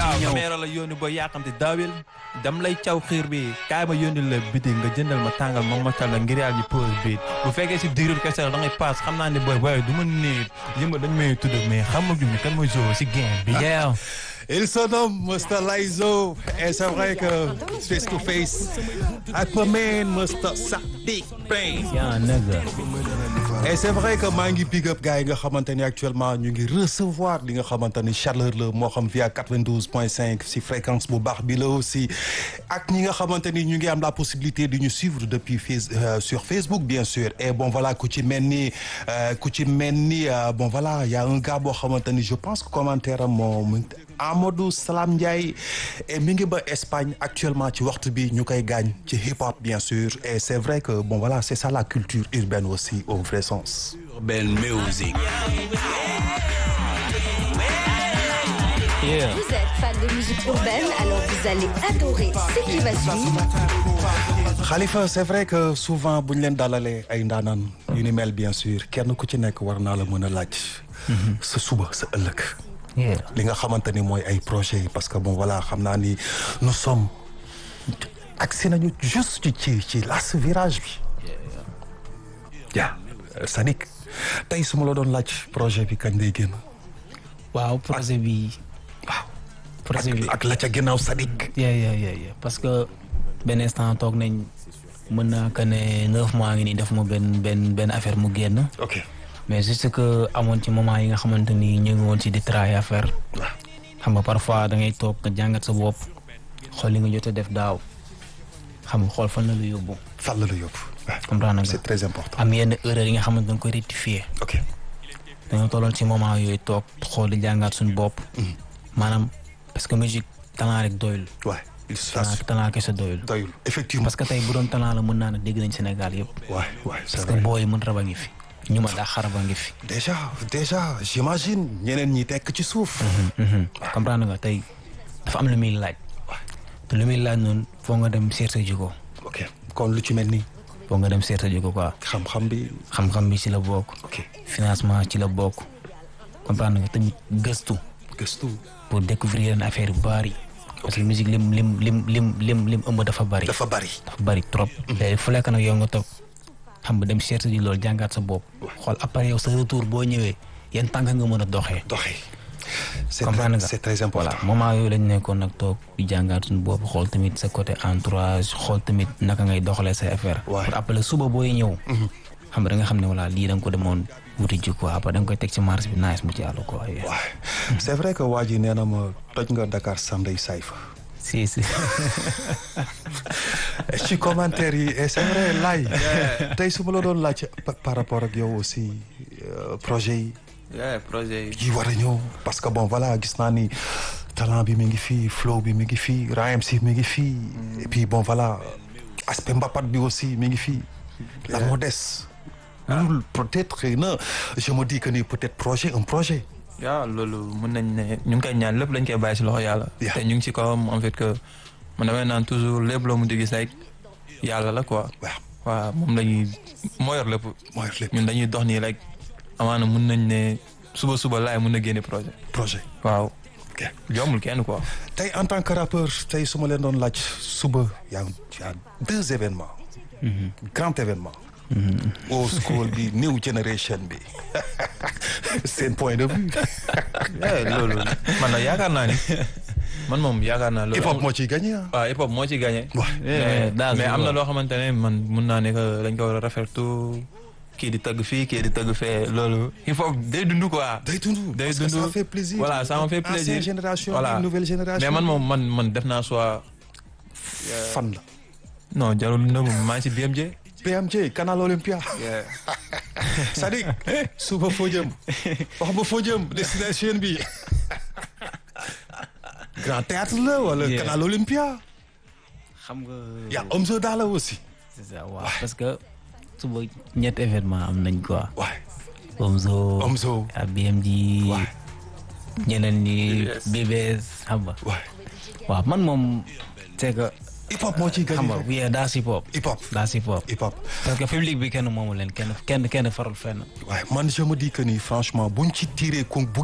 waaw ñëw caméra la yónni ba yàqamti daawil dam lay caw xiir bi kaay ma yónni la biti nga jëndal ma tàngal ma motal la ngir yàlla ñu pause bi bu fekkee si diirul kese la da ngay paas xam naa ne booy booy du ma nii yëmba dañ may tudd mais xamaguñu kan mooy Zo si game bi yeah Il se nomme Mr. Laizo et c'est vrai que face to face ak ma man Mr. Sadik Brain yaa nigga et c'est vrai que maa ngi big up gars yi nga xamante ni actuellement ñu ngi recevoir li nga xamante ni chaleur la moo xam via 92.5 si fréquence bu baax bi la aussi ak ñi nga xamante ni ñu ngi am la possibilité de ñu suivre depuis face euh, sur Facebook bien sûr et bon voilà ku ci mel ni euh, ku ci mel ni euh, bon voilà y a un gars boo xamante ni je pense que commentaire am moom Amadou Salam Ndiaye et mi ngi ba Espagne actuellement ci waxtu bi ñu koy gaañ ci hip hop bien sûr et c'est vrai que bon voilà c'est ça la culture urbaine aussi au vrai sens. Urban Music. yeah Vous êtes fan de musique urbaine, alors vous allez adorer ce qui va suivre. Khalifa c'est vrai que souvent bu ñu leen dalalee ay ndaanaan yu ni mel bien sûr kenn ku ci nekk war naa la mën a laaj. sa suba sa ëllëg. yeah li nga xamante ni mooy ay projets yi parce que bon voilà xam naa ni nous sommes agsi nañu juste ci ci las virage bi. yaa Sadik tey su ma la doon laaj projet bi kañ lay génn. waaw projet bi waaw projet bi ak la ca ginnaaw Sadik. yeah yeah yeah yeah parce que benn instant toog nañ mën naa que ne neuf mois ngi nii def ma benn benn benn affaire mu génn ok mais juste que amoon ci moment yi nga xamante ni ñu ngi woon ci di travailler affaire waaw xam nga parfois da ngay toog nga jàngat sa bopp xool li nga jot a def daaw xam nga xool fan la lu yóbbu fan la la yóbbu. comprendre nga c'est très important. am yenn erreur yi nga xamante da nga koy rectifier ok dañoo tolloon ci moment yooyu toog xool di jàngaat suñu bopp maanaam parce que musique talent rek doyul waay il talent se talent kese doyul doyul effectivement. parce que tey bu doon talent la mën naa ne dégg nañ Sénégal yëpp waay waay c'est parce que vrai. booy mën raba ngi fi ñu ma daa xaraba ngi fi déjà déjà j'imagine ñeneen ñi tekk ci suuf. comprendre nga tey dafa am lu muy laaj te lu muy laaj noonu foo nga dem seet sa jikko ok kon lu ci mel ni foo nga dem seet sa jikko quoi xam-xam bi xam-xam bi ci la bokk ok financement ci la bokk comprendre nga tamit gëstu gëstu. pour découvrir yenn affaire yu bari parce que musique lim lim lim lim lim lim ëmb dafa bari dafa bari. dafa bari trop te fu lekk nag yow nga toog xam nga dem seet ji loolu jàngaat sa bopp xool après yow sa retour boo ñëwee yan tànk nga mën a doxee doxee. c'est comprendre très nga c'est très important. voilà moment yooyu lañ nekkoon nag toog di jàngaat suñu bopp xool tamit sa côté entourage xool tamit naka ngay doxalee say affaire Ouais. pour après suba booy ñëw xam nga da nga xam ne voilà lii da nga ko demoon wuti ji quoi après da nga koy teg ci marché bi nice mu ci àll quoi yeah. waaw c'est vrai que waa ji nee na ma toj nga Dakar Sanday Sayfa. si si ci commentaire yi et c'est vrai laay tey su ma la doon laaj pa- par rapport ak yow aussi euh, projet yi yeah projet yi yi war a ñëw parce que bon voilà gis naa ni talent bi mi ngi fii flow bi mi ngi fii rhyme si mi ngi fii et puis bon voilà aspect mbapat bi aussi mi ngi fii la moo des loolu peut-être xëy na je me dis que ni peut-être projet un projet yaa loolu mën nañ ne ñu ngi koy ñaan lépp lañ koy bàyyi si loxo yàlla Yeah. te ñu ngi si kawam en fait que man damay naan toujours lépp loo mu di gis rek yàlla la quoi waaw waaw moom la ñuy moo yor lépp mooy lépp ñun dañuy dox nii rek amaana mun nañ ne suba suba laay mun na génne projet projet waaw ok jombul kenn quoi tey en tant que rappeur tey su ma leen doon laaj suba y a y a deux événements grand événement old school bi new generation bi seen point de vue yeah, loolu man nag yaakaar naa ni man moom yaakaar naa loolu hip hop moo ciy gagné ah waaw hip hop moo ci gagné Ouais. mais daal mais di am na wax. loo xamante ne man mun naa ne que dañ ko war a rafetlu kii di tëgg fii kii di tëgg fee loolu hip hop day dund quoi day dund day parce que dund ça fait plaisir voilà ça me fait plaisir ancienne génération voilà une nouvelle génération mais man moom man man def naa soit fan la non jarul nëbb maa ngi si BMJ PMJ Canal Olympia Sadik suba foo jëm wax ba foo jëm destination bi grand théâtre la wala Yeah. Canal Olympia xam nga y a Omzo Dollar aussi c'est ça waaw parce que suba ñetti événement am nañ quoi waay Omzo Omzo ak BMG waay ñeneen ñi BBS xam nga waay waaw man moom c'est que hip hop moo ciy xam gagné nga oui daa hip hop hip hop daa hip hop hip hop parce que public bi kenn moomu leen kenn kenn kenn farul fenn waaye man je me dis que ni franchement buñ ci tiré con bu